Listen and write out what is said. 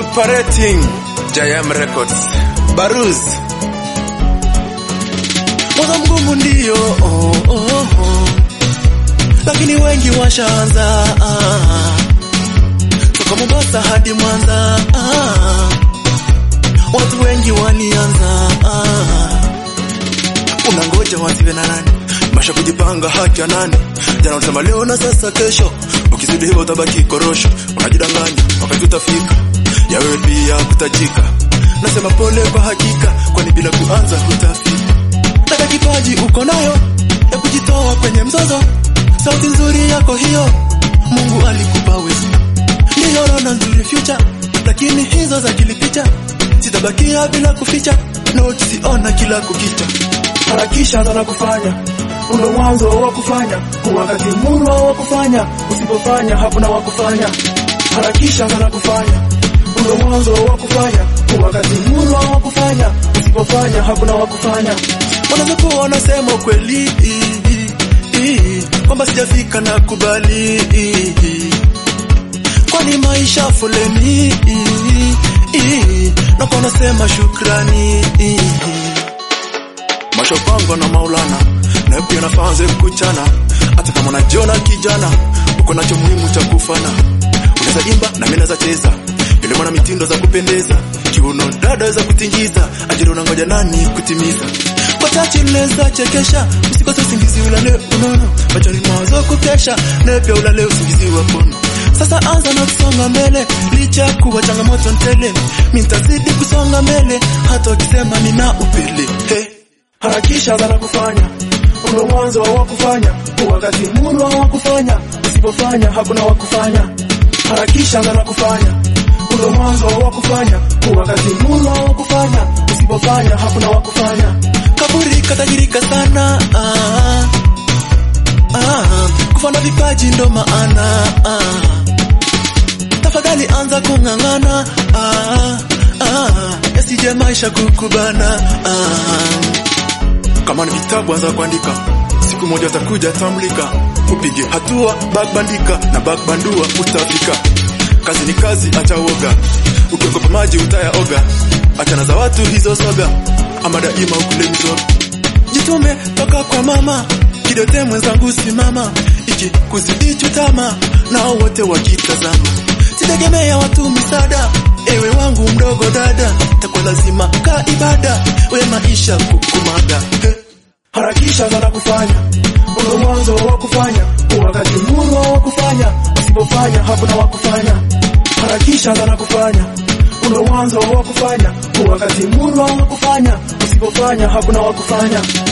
Operating JM Records. Baruz. Mwanzo mgumu ndio oh, oh, oh. Lakini wengi washaanza ah. Toka Mombasa hadi Mwanza ah. Watu wengi walianza ah. Unangoja wasiwe na nani Masha kujipanga haki ya nani Jana ulisema leo na sasa kesho Ukizidi hivyo utabaki korosho Unajidanganya wakati utafika Ya wewe pia kutajika Nasema pole kwa hakika Kwani bila kuanza hutafika Taka kipaji uko nayo Ya kujitoa kwenye mzozo Sauti nzuri yako hiyo Mungu alikupa wewe Ndiyo naona nzuri future Lakini hizo za kilipicha Sitabakia bila kuficha Note siona kila kukicha harakisha sana kufanya uno mwanzo wa kufanya wakati muno wa kufanya usipofanya hakuna wa kufanya harakisha sana kufanya uno mwanzo wa kufanya wakati muno wa kufanya usipofanya hakuna wa kufanya Wanazokuwa wanasema kweli kwamba sijafika na kubali kwani maisha foleni na kwa nasema shukrani mashopangwa na Maulana na pia nafanze kuchana hata kama unajiona kijana uko nacho muhimu cha kufana unaweza imba na mimi naweza cheza yule mwana mitindo za kupendeza kiuno dada za kutingiza ajira unangoja nani kutimiza kwa chache unaweza chekesha usikose usingizi ulale unono machoni mawazo kukesha na pia ulale usingizi wa pono sasa anza na kusonga mbele licha ya kuwa changamoto ntele mimi nitazidi kusonga mbele hata wakisema nina upele hey. harakisha sana kufanya uno mwanzo wa kufanya wakati muno wa kufanya usipofanya hakuna wa kufanya harakisha sana kufanya uno mwanzo wa kufanya wakati muno wa kufanya usipofanya hakuna wa kufanya kaburi katajirika sana ah, ah, kufanya vipaji ndo maana ah, tafadhali anza kung'ang'ana ah, ah, yasije maisha kukubana ah. Kama ni vitabu anza kuandika, siku moja utakuja tambulika, upige hatua bagbandika na bagbandua utafika. Kazi ni kazi, acha uoga, ukiogopa maji utayaoga, achana za watu hizo soga, ama daima ukule mizoga. Jitume toka kwa mama, kidote mwenzangu simama, iki kuzidi chutama, nao wote wakitazama. Sitegemea watu misaada, ewe wangu mdogo dada, takuwa lazima ka ibada, we maisha kukumada hey. harakisha sana kufanya uno mwanzo wa kufanya wakati muno wa kufanya usipofanya hakuna wa kufanya harakisha sana kufanya uno mwanzo wa kufanya wakati muno wa kufanya usipofanya hakuna wa kufanya